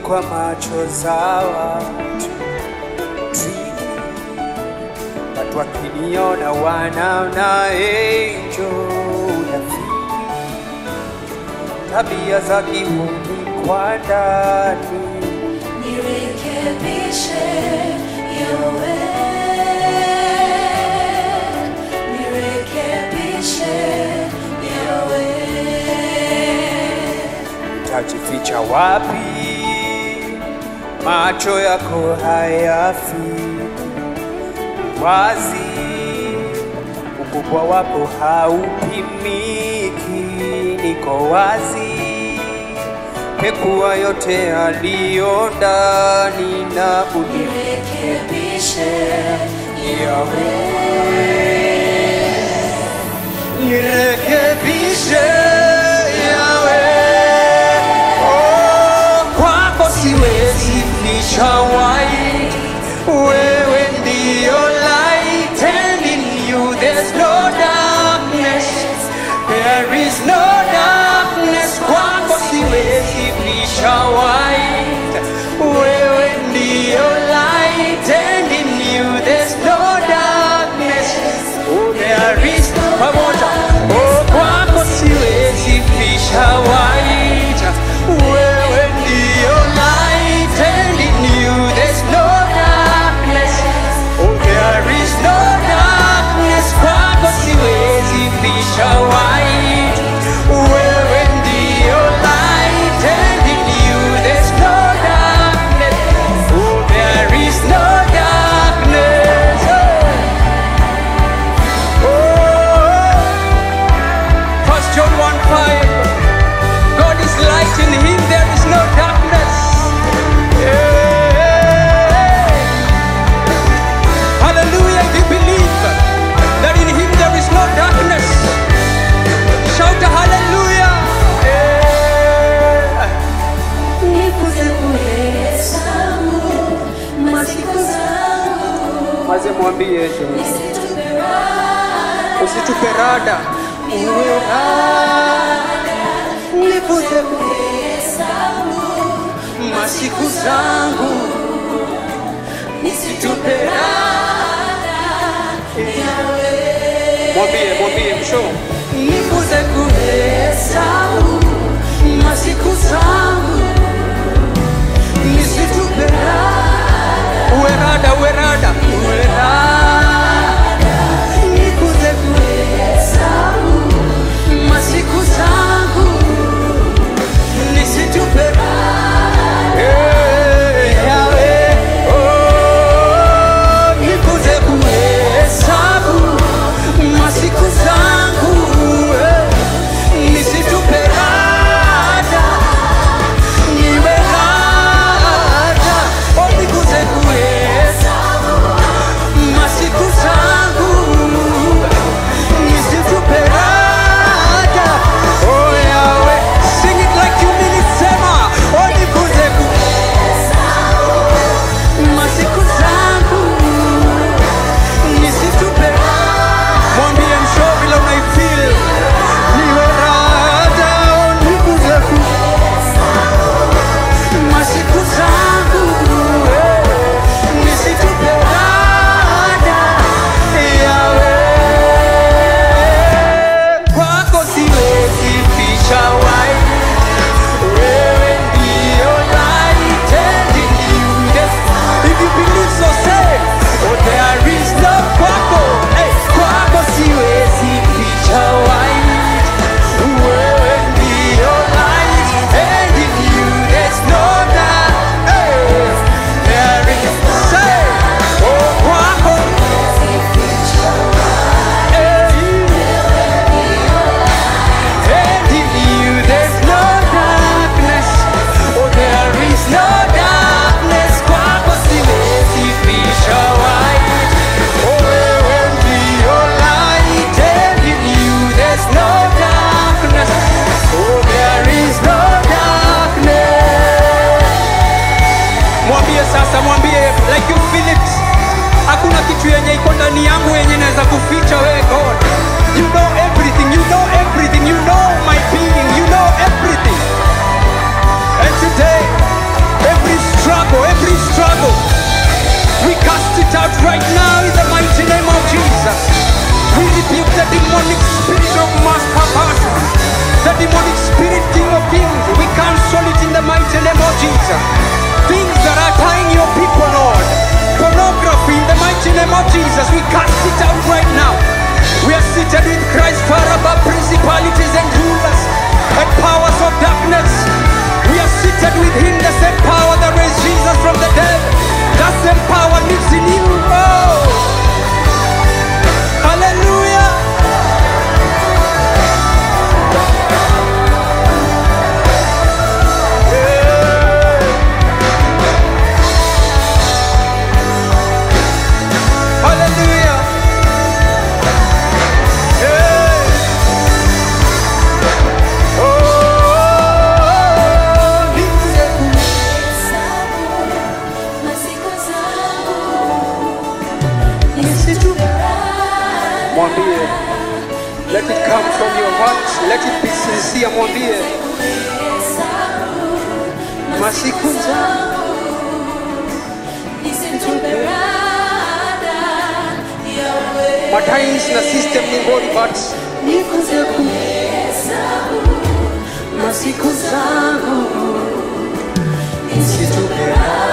kwa macho za watu watu wakiniona wanaona angel tabia za kihuni kwa ndani Nirekebishe yawe, nirekebishe yawe. tajificha wapi? Macho yako hayafiki wazi, ukubwa wako haupimiki. Niko wazi, pekua yote aliyo ndani na unirekebishe Yawe, nirekebishe Yawe. Oh, kwako siwezi ficha white. Wewe ndio light and in you there's no darkness. There is no darkness. Kwako siwezi ficha white. Wewe ndio light and in you there's no darkness. Oh, there is pamoja. Oh, kwako siwezi ficha white. Wewe ndio light and in you there's no darkness. Oh, there is no darkness. Kwako siwezi ficha white. Wewe ndio light and in you there's no darkness. Oh, there is no darkness. Oh. Oh. First John 1 5. God is light, in him there is no darkness. Yeah. Hallelujah, if you believe that in him there is no darkness, shout a hallelujah. Yeah. Nikuze kuhesabu masiku zangu, Maze mwambie tu, nisitupe raha, usitupe rada, uwe nifuze kuhesabu masiku zangu, nisitupe rada. Mwambie, mwambie msho, nifuze kuhesabu masiku zangu, nisitupe rada. Uwe rada, uwe rada, uwe rada, nikuze kuhesabu masiku zangu, nisitupe Eh, Yawe, oh, nikuze kuhesabu masiku zangu, eh, nisitupe rada, niwe rada, oh, nikuze kuhesabu masiku zangu, nisitupe rada, oh, Yawe, sing it like you mean it, sema, oh, nikuze kuhesabu masiku zangu nisitupe mwambie msho vile unaifil niwe rada nikuze ku masiku zangu eh, nisitupe rada yawe kwako siwezi ficha wai wewe ndio light and in you there's if you believe so say oh there is no kwako hey kwako siwezi ficha white wewe ndio light and in you there's no dark hey there is say oh kwako hey and in you there's no darkness. Oh, there is no darkness. Kwako siwezi ficha white. Oh, wewe ndio light and in you there's no darkness. Oh, there is no darkness. Mwambie sasa, mwambie like you feel it. Hakuna kitu yenye iko ndani yangu yenye naweza kuficha wewe God. You know everything, you know everything, you know my being, you know everything. And today, we cast it out right now. We are seated with Christ far above principalities and rulers and powers of darkness. We are seated with Him, the same power that raised Jesus from the dead. That same power lives in you. Oh, hallelujah. Hallelujah. Yeah. Oh, nize Masiku zangu mwambie let it come from your heart let it be sincere mwambie masiku zangu matimes na system ni ngori but Nikuze kuhesabu masiku zangu nisitupe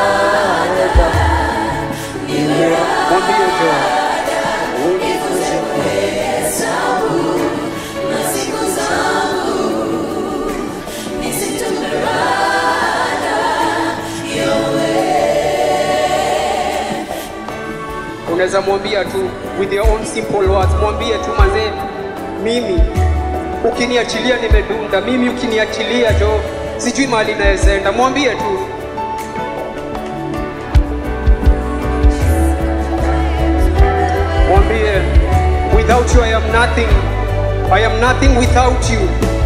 mwambie jo Nikuze kuhesabu masiku zangu nisitupe unaweza mwambia tu with your own simple words mwambie tu mazee mimi ukiniachilia nimedunda mimi ukiniachilia jo sijui mahali nawezaenda mwambie tu mwambie without you i am nothing i am nothing without you